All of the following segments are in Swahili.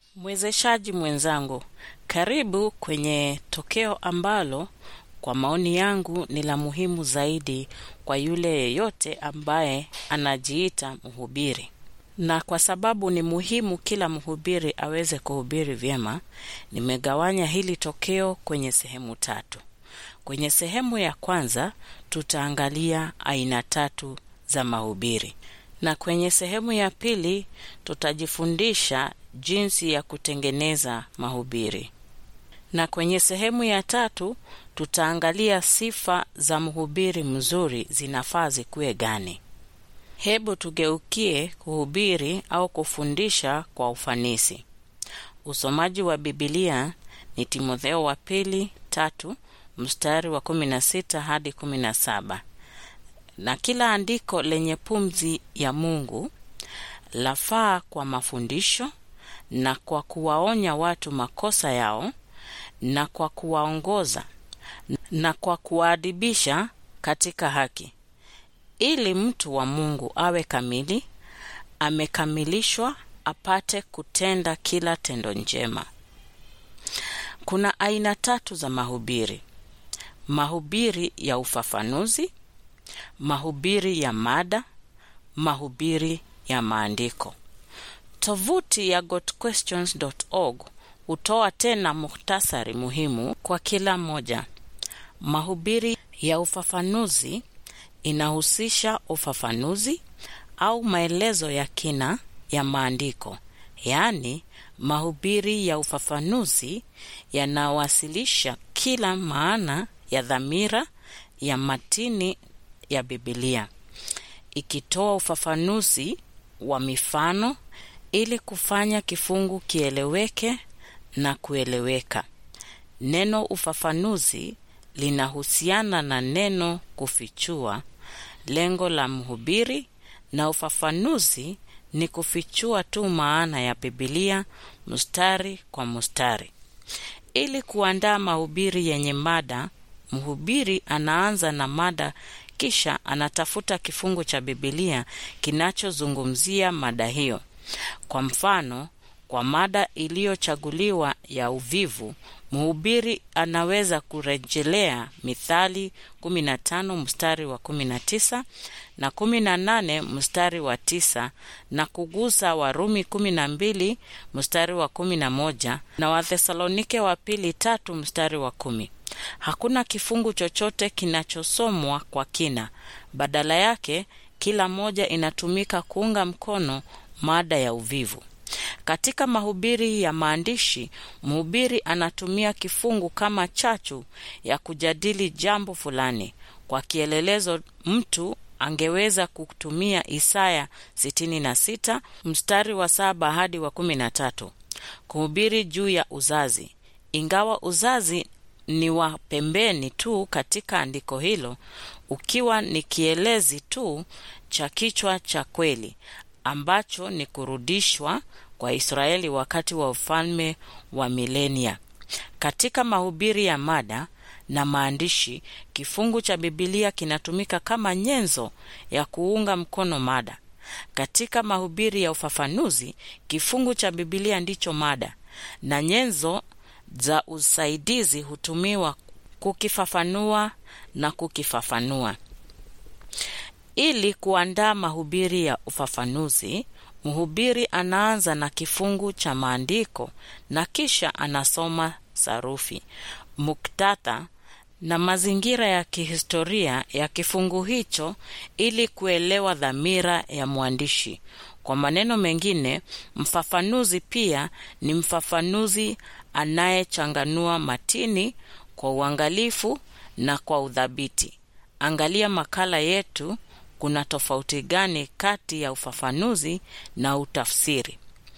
Mwezeshaji mwenzangu, karibu kwenye tokeo ambalo kwa maoni yangu ni la muhimu zaidi kwa yule yeyote ambaye anajiita mhubiri. Na kwa sababu ni muhimu kila mhubiri aweze kuhubiri vyema, nimegawanya hili tokeo kwenye sehemu tatu. Kwenye sehemu ya kwanza tutaangalia aina tatu za mahubiri, na kwenye sehemu ya pili tutajifundisha jinsi ya kutengeneza mahubiri, na kwenye sehemu ya tatu tutaangalia sifa za mhubiri mzuri zinafaa zikuwe gani. Hebu tugeukie kuhubiri au kufundisha kwa ufanisi. Usomaji wa Bibilia ni Timotheo wa pili tatu mstari wa kumi na sita hadi kumi na saba na kila andiko lenye pumzi ya Mungu lafaa kwa mafundisho na kwa kuwaonya watu makosa yao na kwa kuwaongoza na kwa kuwaadibisha katika haki, ili mtu wa Mungu awe kamili, amekamilishwa, apate kutenda kila tendo njema. Kuna aina tatu za mahubiri: mahubiri ya ufafanuzi, mahubiri ya mada, mahubiri ya maandiko. Tovuti ya gotquestions.org hutoa tena muhtasari muhimu kwa kila moja. Mahubiri ya ufafanuzi inahusisha ufafanuzi au maelezo ya kina ya maandiko, yaani mahubiri ya ufafanuzi yanawasilisha kila maana ya dhamira ya matini ya Biblia, ikitoa ufafanuzi wa mifano ili kufanya kifungu kieleweke na kueleweka. Neno ufafanuzi linahusiana na neno kufichua, lengo la mhubiri, na ufafanuzi ni kufichua tu maana ya Biblia mstari kwa mstari. Ili kuandaa mahubiri yenye mada, mhubiri anaanza na mada kisha anatafuta kifungu cha Biblia kinachozungumzia mada hiyo. Kwa mfano, kwa mada iliyochaguliwa ya uvivu, mhubiri anaweza kurejelea Mithali 15 mstari wa 19 na 18 mstari wa 9 na kugusa Warumi 12 mstari wa 11 na Wathesalonike wa pili tatu mstari wa kumi. Hakuna kifungu chochote kinachosomwa kwa kina. Badala yake, kila moja inatumika kuunga mkono mada ya uvivu. Katika mahubiri ya maandishi, mhubiri anatumia kifungu kama chachu ya kujadili jambo fulani. Kwa kielelezo, mtu angeweza kutumia Isaya 66 mstari wa saba hadi wa 13 kuhubiri juu ya uzazi. Ingawa uzazi ni wa pembeni tu katika andiko hilo, ukiwa ni kielezi tu cha kichwa cha kweli ambacho ni kurudishwa kwa Israeli wakati wa ufalme wa milenia. Katika mahubiri ya mada na maandishi, kifungu cha Bibilia kinatumika kama nyenzo ya kuunga mkono mada. Katika mahubiri ya ufafanuzi, kifungu cha Bibilia ndicho mada na nyenzo za usaidizi hutumiwa kukifafanua na kukifafanua. Ili kuandaa mahubiri ya ufafanuzi, mhubiri anaanza na kifungu cha maandiko na kisha anasoma sarufi, muktadha na mazingira ya kihistoria ya kifungu hicho ili kuelewa dhamira ya mwandishi. Kwa maneno mengine, mfafanuzi pia ni mfafanuzi anayechanganua matini kwa uangalifu na kwa udhabiti. Angalia makala yetu kuna tofauti gani kati ya ufafanuzi na utafsiri?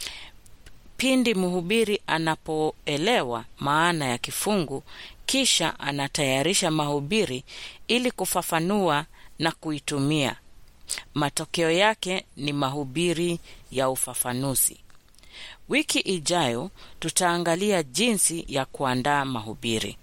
Pindi mhubiri anapoelewa maana ya kifungu, kisha anatayarisha mahubiri ili kufafanua na kuitumia. Matokeo yake ni mahubiri ya ufafanuzi. Wiki ijayo tutaangalia jinsi ya kuandaa mahubiri.